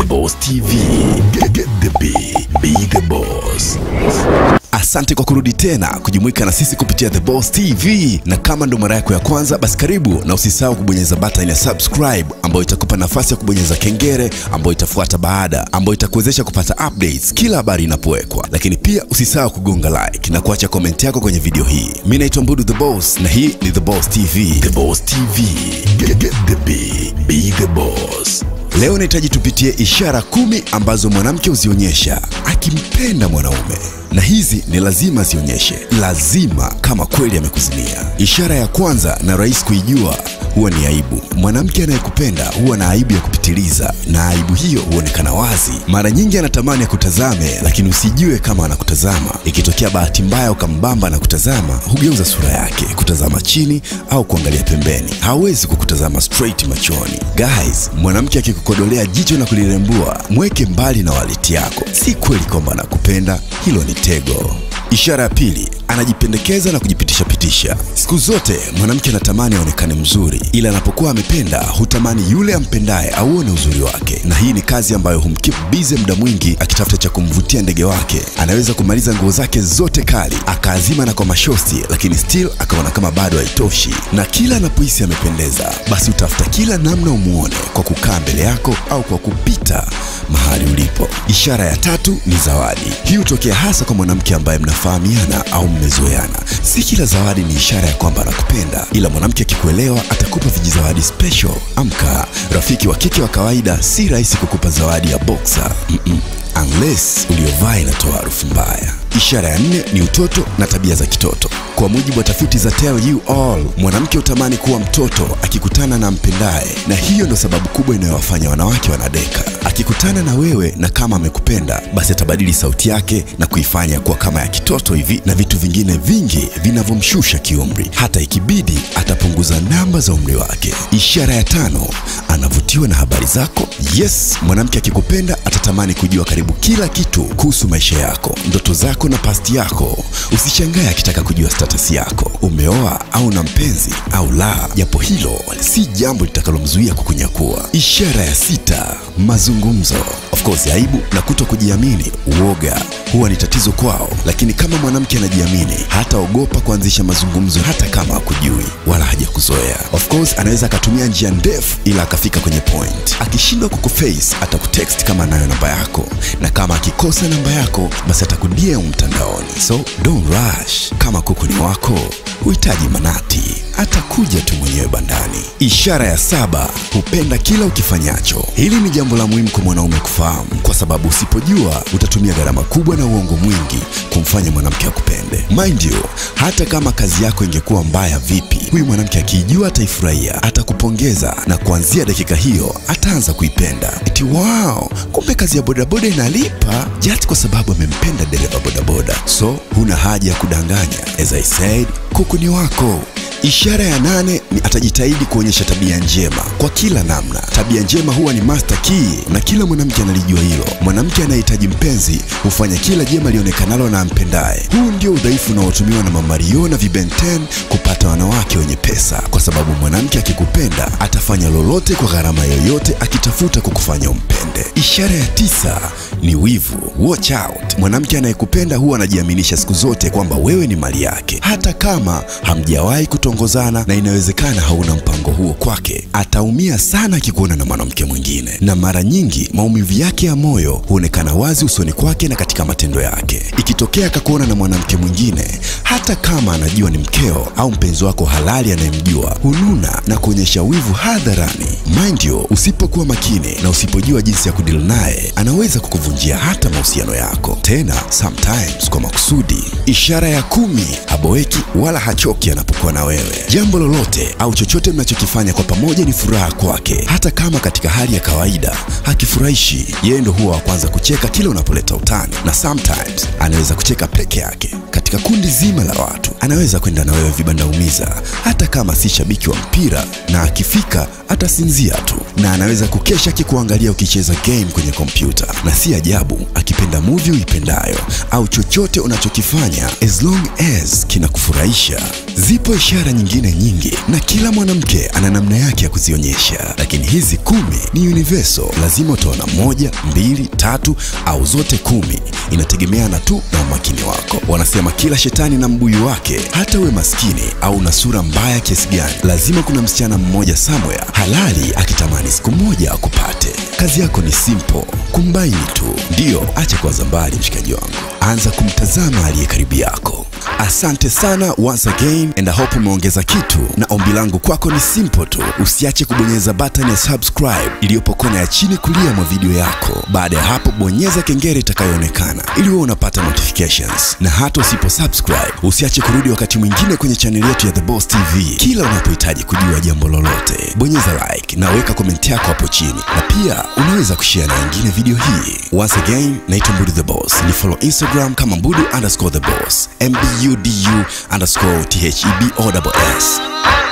Boss TV. Get, get the beat, be the boss. Asante kwa kurudi tena kujumuika na sisi kupitia The Boss TV, na kama ndo mara yako ya kwanza, basi karibu na usisahau kubonyeza button ya subscribe ambayo itakupa nafasi ya kubonyeza kengele ambayo itafuata baada, ambayo itakuwezesha kupata updates kila habari inapowekwa, lakini pia usisahau kugonga like na kuacha comment yako kwenye video hii. Mimi naitwa Mbudu The Boss na hii ni The Boss TV. The Boss TV. Get, get the beat, be the boss. Leo nahitaji tupitie ishara kumi ambazo mwanamke huzionyesha akimpenda mwanaume, na hizi ni lazima zionyeshe, lazima kama kweli amekuzimia. Ishara ya kwanza na rahisi kuijua huwa ni aibu. Mwanamke anayekupenda huwa na aibu ya kupitiliza, na aibu hiyo huonekana wazi. Mara nyingi anatamani akutazame, lakini usijue kama anakutazama. Ikitokea bahati mbaya ukambamba na kutazama, hugeuza sura yake kutazama chini au kuangalia pembeni, hawezi kukutazama straight machoni. Guys, mwanamke akikukodolea jicho na kulirembua, mweke mbali na waleti yako. Si kweli kwamba anakupenda, hilo ni tego. Ishara ya pili, anajipendekeza na kujipitisha pitisha. Siku zote mwanamke anatamani aonekane mzuri, ila anapokuwa amependa hutamani yule ampendaye auone uzuri wake, na hii ni kazi ambayo humkeep busy muda mwingi akitafuta cha kumvutia ndege wake. Anaweza kumaliza nguo zake zote kali akaazima na kwa mashosti, lakini still akaona kama bado haitoshi, na kila anapohisi amependeza, basi utafuta kila namna umuone kwa kukaa mbele yako au kwa kupita mahali ulipo. Ishara ya tatu ni zawadi. Hii hutokea hasa kwa mwanamke ambaye mnafahamiana au mmezoeana. Si kila zawadi ni ishara ya kwamba anakupenda, ila mwanamke akikuelewa atakupa vijizawadi special. Amka, rafiki wa kike wa kawaida si rahisi kukupa zawadi ya boxer. Mm-mm. Unless uliyovaa inatoa harufu mbaya. Ishara ya nne ni utoto na tabia za kitoto. Kwa mujibu wa tafiti za Tell You All, mwanamke hutamani kuwa mtoto akikutana na mpendaye, na hiyo ndo sababu kubwa inayowafanya wanawake wanadeka. Akikutana na wewe na kama amekupenda, basi atabadili sauti yake na kuifanya kuwa kama ya kitoto hivi na vitu vingine vingi vinavyomshusha kiumri. Hata ikibidi atapunguza namba za umri wake. Ishara ya tano, anavutiwa na habari zako. Yes, mwanamke akikupenda atatamani kujua karibu kila kitu kuhusu maisha yako, ndoto zako na pasti yako. Usishangae akitaka kujua status yako, umeoa au na mpenzi au la, japo hilo si jambo litakalomzuia kukunyakua. Ishara ya sita, mazungumzo. Of course, aibu na kuto kujiamini, uoga huwa ni tatizo kwao, lakini kama mwanamke anajiamini, hataogopa kuanzisha mazungumzo hata kama hakujui wala hajakuzoea. Of course, anaweza akatumia njia ndefu ila akafika kwenye point. Akishindwa kukuface, atakutext kama anayo namba yako, na kama akikosa namba yako, basi atakudm mtandaoni. So don't rush. Kama kuku ni wako, huhitaji manati, atakuja tu mwenyewe bandani. Ishara ya saba, hupenda kila ukifanyacho. Hili ni jambo la muhimu kwa mwanaume kufahamu, kwa sababu usipojua utatumia gharama kubwa na uongo mwingi kumfanya mwanamke akupende. Mind you, hata kama kazi yako ingekuwa mbaya vipi, huyu mwanamke akiijua ataifurahia, atakupongeza na kuanzia dakika hiyo ataanza kuipenda. Eti wow, kumbe kazi ya bodaboda inalipa, just kwa sababu amempenda dereva bodaboda. So huna haja ya kudanganya. As I said, kuku ni wako. Ishara ya nane ni atajitahidi kuonyesha tabia njema kwa kila namna. Tabia njema huwa ni master key na kila mwanamke analijua hilo. Mwanamke anayehitaji mpenzi hufanya kila jema lionekanalo na ampendaye. Huu ndio udhaifu unaotumiwa na Mamario na Vibenten kupata wanawake wenye pesa, kwa sababu mwanamke akikupenda atafanya lolote kwa gharama yoyote akitafuta kukufanya umpende. Ishara ya tisa ni wivu. Watch out. Mwanamke anayekupenda huwa anajiaminisha siku zote kwamba wewe ni mali yake, hata kama hamjawahi kutongozana na inawezekana hauna mpango huo kwake. Ataumia sana akikuona na mwanamke mwingine, na mara nyingi maumivu yake ya moyo huonekana wazi usoni kwake na katika matendo yake. Ikitokea akakuona na mwanamke mwingine, hata kama anajua ni mkeo au mpenzi wako halali anayemjua, hununa na kuonyesha wivu hadharani. Mind you, usipokuwa makini na usipojua jinsi ya kudili naye, anaweza kukuvunjia hata mahusiano yako, tena sometimes kwa makusudi. Ishara ya kumi, haboeki wala hachoki anapokuwa na wewe. Jambo lolote au chochote mnachokifanya kwa pamoja ni furaha kwake, hata kama katika hali ya kawaida hakifurahishi. Yeye ndo huwa wa kwanza kucheka kila unapoleta utani, na sometimes anaweza kucheka peke yake. Katika kundi zima la watu anaweza kwenda na wewe vibanda umiza, hata kama si shabiki wa mpira, na akifika atasinzia tu. na anaweza kukesha akikuangalia ukicheza game kwenye kompyuta, na si ajabu akipenda movie uipendayo au chochote unachokifanya as long as kinakufurahisha. Zipo ishara nyingine nyingi na kila mwanamke ana namna yake ya kuzionyesha, lakini hizi kumi ni universal. Lazima utaona moja, mbili, tatu au zote kumi, inategemeana tu na umakini wako. Wanasema kila shetani na mbuyu wake. Hata uwe maskini au una sura mbaya kiasi gani, lazima kuna msichana mmoja somewhere halali akitamani siku moja akupate. Kazi yako ni simple, kumbaini tu. Ndiyo, acha kuwaza mbali, mshikaji wangu, anza kumtazama aliye karibu yako. Asante sana once again and I hope umeongeza kitu, na ombi langu kwako ni simple tu, usiache kubonyeza button ya subscribe iliyopo kona ya chini kulia mwa video yako. Baada ya hapo, bonyeza kengele itakayoonekana ili uwe unapata notifications, na hata usipo subscribe usiache kurudi wakati mwingine kwenye chaneli yetu ya The Boss TV kila unapohitaji kujua jambo lolote. Bonyeza like na weka komenti yako hapo chini, na pia unaweza kushare na wengine video hii. Once again, naitwa Mbudu The Boss, ni follow Instagram kama Mbudu underscore The Boss, mbudu underscore theboss.